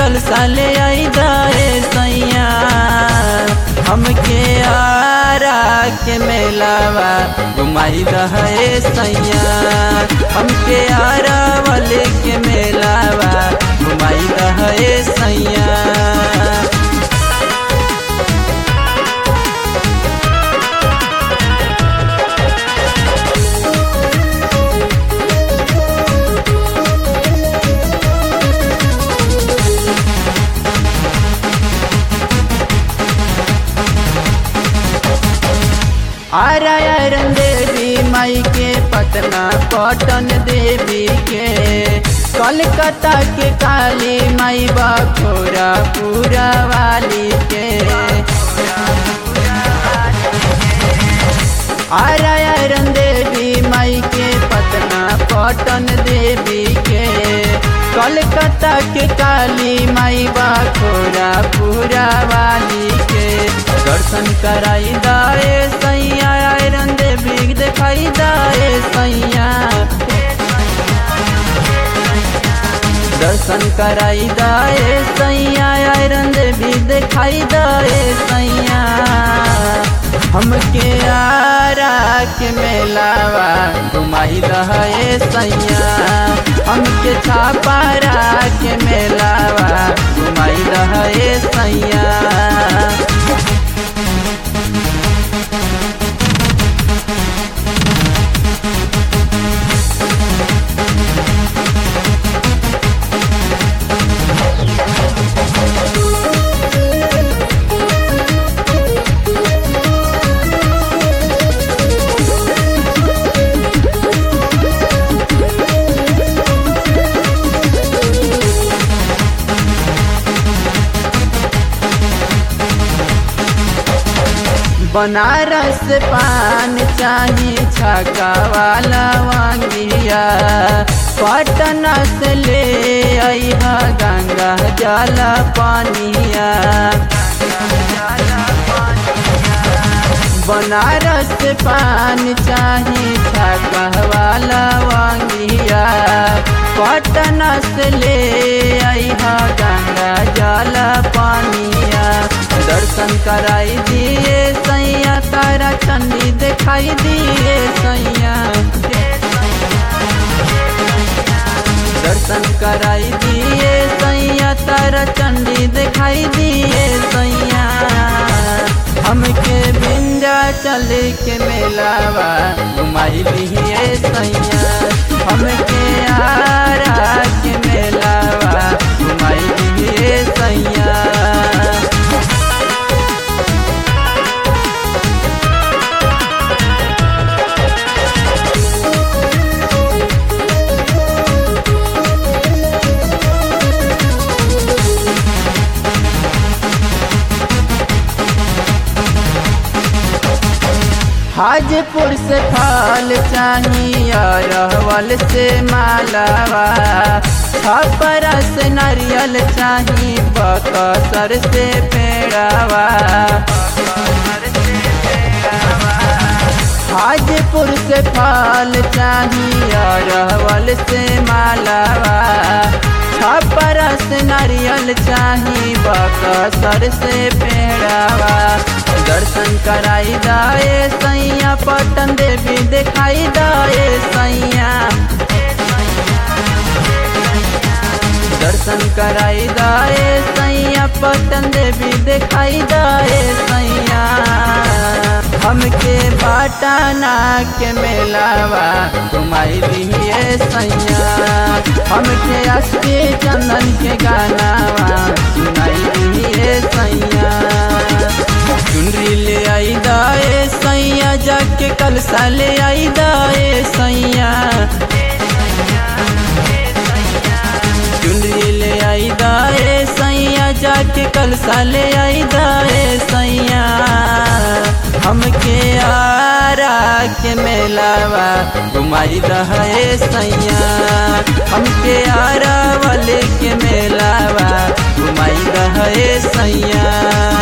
कल साले आई दाए सैया हमके आरा के मेलावा घुमाई दहे सैया हमके आरा वाले के मेलावा घुमाई दहे सैया आरायरन देवी माई के पटना पटन देवी के कलकत्ता के काली माई बखोरा पूरा वाली के आरायरन देवी माई के पटना पटन देवी के कलकत्ता के काली माई बखोरा पूरा वाली के दर्शन कराई दाए सैया आयरन देवी दिखाई दाए सैया दर्शन कराई दाए सैया आयरन देवी दिखाई दाए सैया हमके आरा के मेलावा घुमाई दहे सैया हमके छापारा के मेलावा घुमाई दहे सैया बनारस पान चाही छका वाला वांगिया पटना से ले अहा गंगा जल पानिया बनारस पान चाही छका वाला वांगिया पटना से ले अहा गंगा जल पानिया दर्शन कराई दिए सैया तारा चंडी दिखाई दिए सैया दर्शन कराई दिए सैया तारा चंडी दिखाई दिए सैया हमके बिंजा चल के मेलावा घुमाई दिए सैया हमके आरा के मेलावा घुमाई दिए सैया हाजपुर से फल चाहिए रहवल से मालावा छपरा से नारियल चाही बकसर से पेड़ावा हाजपुर से फल चाहिए रहवल से मालावा छपरा से नारियल चाही बकसर से पेड़ावा दर्शन कराई दाए सैया पटन देवी दिखाई दाए सैया दर्शन कराई दाए सैया पटन देवी दिखाई दाए सैया हमके बाटाना के मेलावा घुमाई दिए सैया हमके अस्के चंदन के गानावा सुनाई दिए सैया चुनरी ले आई दाए सैया जाके कल साले आई दाए सैया चुनरी ले आई दाए सैया जाके कल साले आई दाए सैया हमके आरा के मेलावा घुमाई दहे सैया हमके आरा वाले के मेलावा घुमाई दहे सैया